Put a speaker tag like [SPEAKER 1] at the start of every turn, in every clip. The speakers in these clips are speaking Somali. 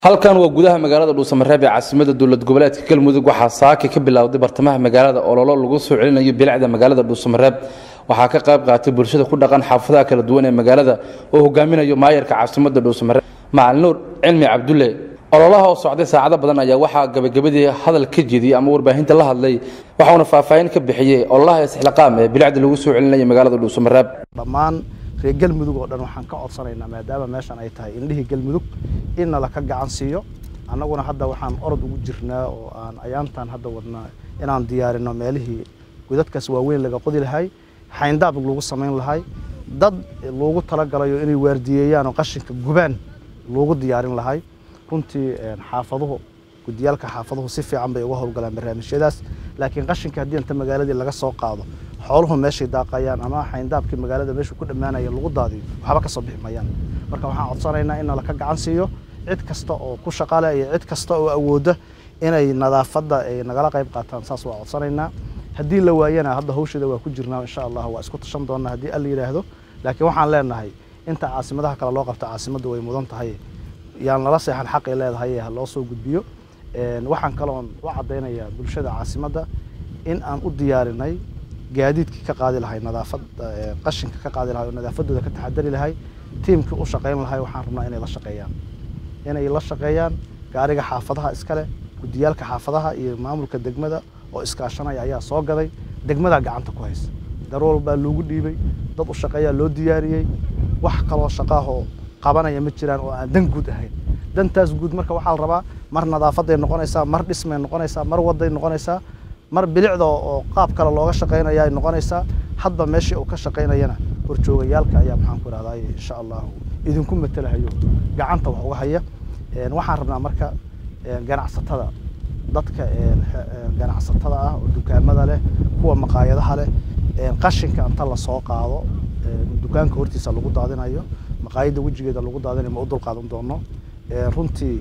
[SPEAKER 1] halkan waa gudaha magaalada dhuusamareeb ee caasimada dowlad goboleedka galmudug waxaa saaki ka bilowday bartamaha magaalada ololo lagu soo celinayo bilicda magaalada dhuusamareeb waxaa ka qayb qaatay bulshada ku dhaqan xaafadaha kala duwan ee magaalada oo hogaaminayo maayarka caasimada dhuusamareeb macalin nuur cilmi cabdulle ololaha oo socday saacado badan ayaa waxaa gabagabadii hadal ka jeediyey ama warbaahinta la hadlay waxauna faahfaahin ka bixiyey ololaha isxilaqaam ee bilicda lagu soo celinayo magaalada dhuusamareeb
[SPEAKER 2] dhammaan reer galmudug oo dhan waxaan ka codsanaynaa maadaama meeshan ay tahay indhihii galmudug in nala ka gacan siiyo annaguna hadda waxaan orod ugu jirnaa oo aan ayaantan hadda wadnaa inaan diyaarino meelihii godadkaas waaweyn laga qodi lahay xayndaab lagu samayn lahay dad loogu talagalayo inay waardiyeeyaan oo qashinka gubaan loogu diyaarin lahay runtii xaafaduhu gudiyaalka xaafaduhu si fiican bay uga howlgalaan barnaamijyadaas laakiin qashinka haddii inta magaaladii laga soo qaado xooluhu meeshay daaqayaan ama xayndaabkii magaalada meeshuu ku dhammaanaya lagu daadiyo waxba ka soo bixi mayaan marka waxaan codsanaynaa in nala ka gacan siiyo cid kasta oo ku shaqale iyo cid kasta oo awoodda inay nadaafadda ay nagala qayb qaataan saas waa codsanaynaa haddii la waayana hadda hawsheeda waa ku jirnaa insha allah waa isku tashan doonaa haddii alla yidhaahdo laakiin waxaan leenahay inta caasimadaha kale loo qabta caasimadda way mudan tahay yaan lala seexan xaqay leedahay ha loo soo gudbiyo waxaan kaloon u caddaynayaa bulshada caasimadda in aan u diyaarinay gaadiidkii ka qaadi lahay nadaafad qashinka ka qaadi lahay oo nadaafaddooda ka taxadari lahay tiimkii u shaqayn lahay waxaan rabnaa inay la shaqeeyaan inay la shaqeeyaan gaariga xaafadaha iskale gudiyaalka xaafadaha iyo maamulka degmada oo iskaashanaya ayaa soo gaday degmadaa gacanta ku haysa darool baa loogu dhiibay dad u shaqeeyaa loo diyaariyey wax kaloo shaqaahoo qabanaya ma jiraan oo aan dan guud ahayn dantaas guud marka waxaa la rabaa mar nadaafaday noqonaysaa mar dhismay noqonaysaa mar waday noqonaysaa mar bilicda oo qaab kale looga shaqaynaya ay noqonaysaa hadba meeshii uu ka shaqaynayana horjoogayaalka ayaa maxaan ku ihahdaa insha allahu idinku matelahayo gacanta wax uga haya waxaan rabnaa marka ganacsatada dadka ganacsatada ah oo dukaamada leh kuwa maqaayadaha leh qashinka inta lasoo qaado dukaanka hortiisa lagu daadinayo maqaayadda wejigeeda lagu daadinayo ma u dulqaadan doono runtii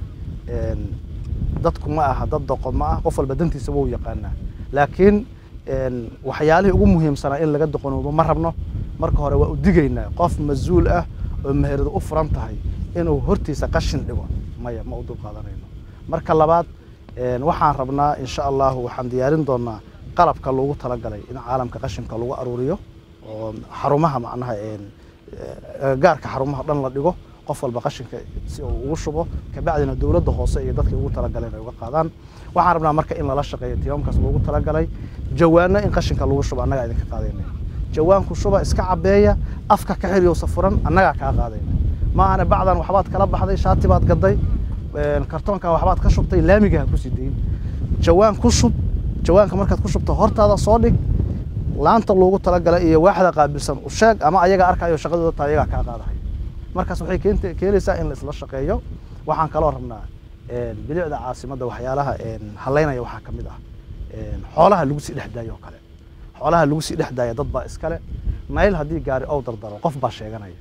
[SPEAKER 2] dadku ma aha dad doqon ma ah qof walba dantiisa wou yaqaanaa laakiin waxyaalihii ugu muhiimsanaa in laga doqonoobo ma rabno marka hore waa u digaynaa qof mas-uul ah oo meherada u furan tahay inuu hortiisa qashin dhigo maya ma u dulqaadanayno marka labaad waxaan rabnaa insha allahu waxaan diyaarin doonaa qalabka loogu talagalay in caalamka qashinka lagu aruuriyo oo xarumaha macnaha gaarka xarumaha dhan la dhigo qof walba qashinka si uu ugu shubo kabacdina dowladda hoose iyo dadkii ugu talagaleen ay uga qaadaan waxaan rabnaa marka in lala shaqeeyo timaamkaas loogu talagalay jawaano in qashinka lagu shubo annagaa idinka qaadayna jawaanku shuba iska cabeeya afka ka xiriyowsa furan annagaa kaa qaadayna ma ahane bacdan waxbaad kala baxday shaati baad gaday kartoonkan waxbaad ka shubtay laamiga ha ku sii dayin jawaan ku shub jawaanka markaad ku shubto hortaada soo dhig laanta loogu talagalay iyo waaxda qaabilsan u sheeg ama ayaga arkayo shaqadooda taa ayagaa kaa qaadahay markaas waxay keenaysaa in la isla shaqeeyo waxaan kaloo rabnaa bilicda caasimadda waxyaalaha halaynaya waxaa ka mid ah xoolaha lagu sii dhex daayo oo kale xoolaha lagu sii dhex daaya dad baa iskale nayl haddii gaari ow dardaro qof baa sheeganaya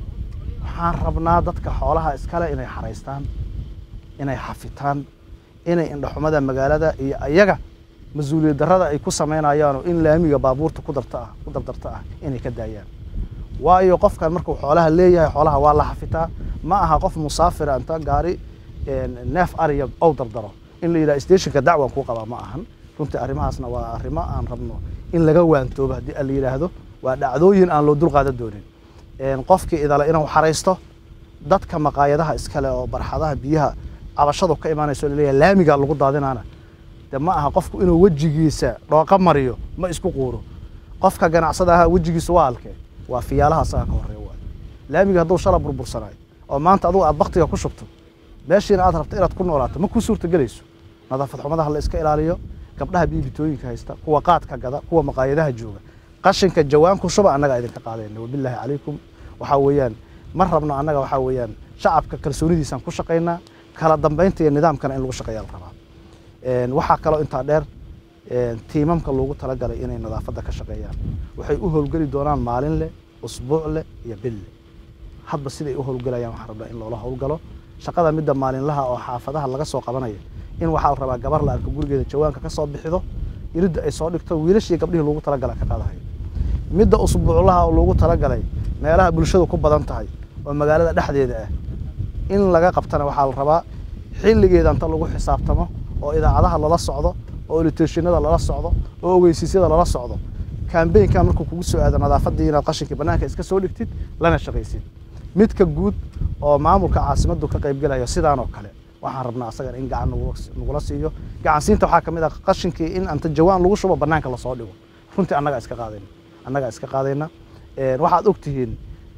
[SPEAKER 2] waxaan rabnaa dadka xoolaha iskale inay xaraystaan inay xafitaan inay indhaxumada magaalada iyo ayaga mas-uuliyad darrada ay ku samaynayaanoo in laamiga baabuurta ku darta ah ku dardarta ah inay ka daayaan waayo qofkan markuu xoolaha leeyahay xoolaha waa la xafitaa ma aha qof musaafira inta gaari neef ariya ow dardaro in la yidhaha stationka dacwan kuu qabaa ma ahan runtii arrimahaasna waa arrimo aan rabno in laga waantoobo haddii la yidhaahdo waa dhacdooyin aan loo dulqaadan doonin qofkii idale inuu xaraysto dadka maqaayadaha iskale oo barxadaha biyaha cabashadu ka imaanayso laleeyahay laamiga lagu daadinaana de ma aha qofku inuu wejigiisa dhooqa mariyo ma isku quuro qofka ganacsada ahaa wejigiisa waa halkee waa fiyaalaha asaga ka horeeya waay laamiga hadduu shala burbursanayo oo maanta adugu aad baktiga ku shubto meeshiina aad rabto inaad ku noolaato ma ku suurta gelayso nadaafad xumadaha la iska ilaaliyo gabdhaha biibitooyinka haysta kuwa qaadka gada kuwa maqaayadaha jooga qashinka jawaanku shuba annagaa idinka qaadayna wabilaahi calaykum waxaa weeyaan ma rabno annaga waxaa weeyaan shacabka kalsoonidiisaan ku shaqaynaa kala dambaynta iyo nidaamkana in lagu shaqeeya la rabaa waxaa kaloo intaa dheer tiimamka loogu talagalay inay nadaafadda ka shaqeeyaan waxay u howlgeli doonaan maalin leh usbuuc leh iyo bil leh hadba siday u howlgelayaan waxaan rabnaa in loola howlgalo shaqada midda maalinlaha oo xaafadaha laga soo qabanaya in waxaa la rabaa gabar la arko gurigeeda jawaanka ka soo bixido iridda ay soo dhigto wiilashii gabdhihii loogu talagala ka qaadahayo midda usbuuclaha oo loogu talagalay meelaha bulshadu ku badan tahay oo magaalada dhexdeeda ah in laga qabtana waxaa la rabaa xilligeeda inta lagu xisaabtamo oo idaacadaha lala socdo oo oliteshinada lala socdo oo ogeysiisyada lala socdo kambeynkan markuu kugu soo aado nadaafadii inaad qashinkii bannaanka iska soo dhigtid lana shaqaysid midka guud oo maamulka caasimaddu ka qaybgelayo sidaan oo kale waxaan rabnaa asagan in gacan nagula siiyo gacansiinta waxaa ka mid ah qashinkii in anta jawaan lagu shubo bannaanka lasoo dhigo runtii annagaa iska qaadayna annagaa iska qaadayna waxaad ogtihiin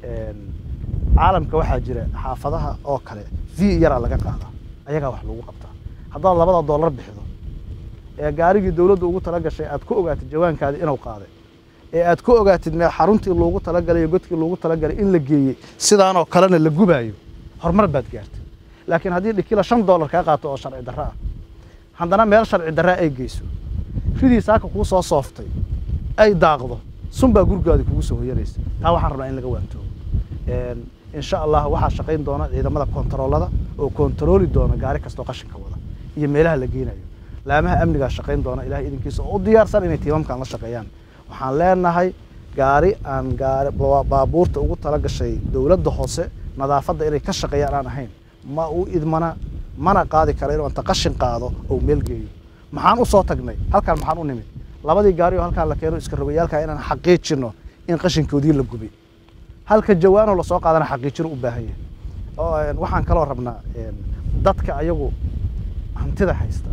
[SPEAKER 2] caalamka waxaa jira xaafadaha oo kale v yaraa laga qaadaa ayagaa wax lagu qabtaa haddaad labada dollar bixido ee gaarigii dowladda ugu tala gashay aad ku ogaatid jawaankaadi inuu qaaday ee aad ku ogaatid mee xaruntii loogu talagalay godkii loogu talagalay in la geeyey sidaanoo kalena la gubaayo horumar baad gaartay laakiin haddii dhikila shan dollar kaa qaato oo sharci darro ah haddana meel sharci darraa ay geyso ridii saaka kuu soo sooftay ay daaqdo sunbaa gurgaadi kugu soo hoyanaysa taa waxaan rabnaa in laga waantoogo insha allah waxaa shaqayn doona ciidamada kontaroolada oo kontarooli doona gaari kastoo qashinka wada iyo meelaha la geynayo laamaha amnigaa shaqayn doona ilahay idinkiisa oo u diyaarsan inay tiimamkan la shaqeeyaan waxaan leenahay gaari aan gaari baabuurta ugu tala gashay dowladda hoose nadaafadda inay ka shaqeeyaan aan ahayn ma u idmana mana qaadi kara inuu anta qashin qaado oo meel geeyo maxaan u soo tagnay halkaan maxaan u nimid labadii gaari oo halkaan la keeno iska rogayaalka inaan xaqiijino in qashinkoodii la gubay halka jawaanoo lasoo qaadana xaqiijino u baahan yahay waxaan kaloo rabnaa dadka ayagu hantida haysta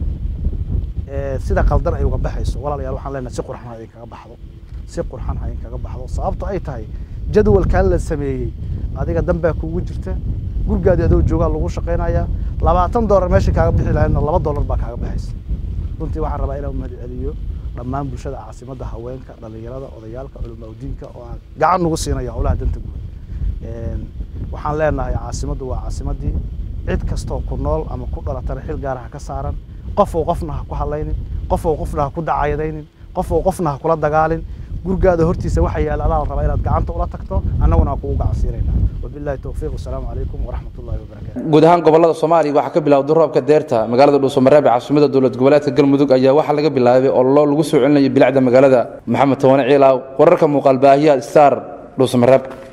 [SPEAKER 2] sida qaldan ay uga baxayso walaalayaal waxaan leenahay si qurxan ha idinkaga baxdo si qurxan ha idinkaga baxdo sababto ay tahay jadwalkan la sameeyey adiga danbaa kugu jirta gurgaadi adoo joogaa lagu shaqaynayaa labaatan doolar meesha kaaga bixi lahaydna laba doolar baa kaaga baxaysa runtii waxaan rabaa inaan mahad celiyo dhammaan bulshada caasimadda haweenka dhallinyarada odayaalka culimaudiinka oo aan gacan nagu siinaya howlaha danta guud waxaan leenahay caasimaddu waa caasimaddii cid kastoo ku nool ama ku dhalatana xil gaara ha ka saaran qofow qofna ha ku hadlaynin qofow qofna ha ku dacayadaynin qofow qofna ha kula dagaalin gurgaada hortiisa waxa yaala adaa la rabaa inaad gacanta ula tagto annaguna waa kugu gacansiinayna wabillahi towfiiq wasalaamu calaykum waraxmat ullahi wabarakatu
[SPEAKER 1] guud ahaan gobolada soomaaliya waxaa ka bilowday roobka deerta magaalada dhuusamareeb ee caasimada dowlad goboleedka galmudug ayaa waxaa laga bilaabay ololo lagu soo celinayo bilicda magaalada maxamed tawane ciilaaw wararka muuqaal baahiyaha star dhuusamareeb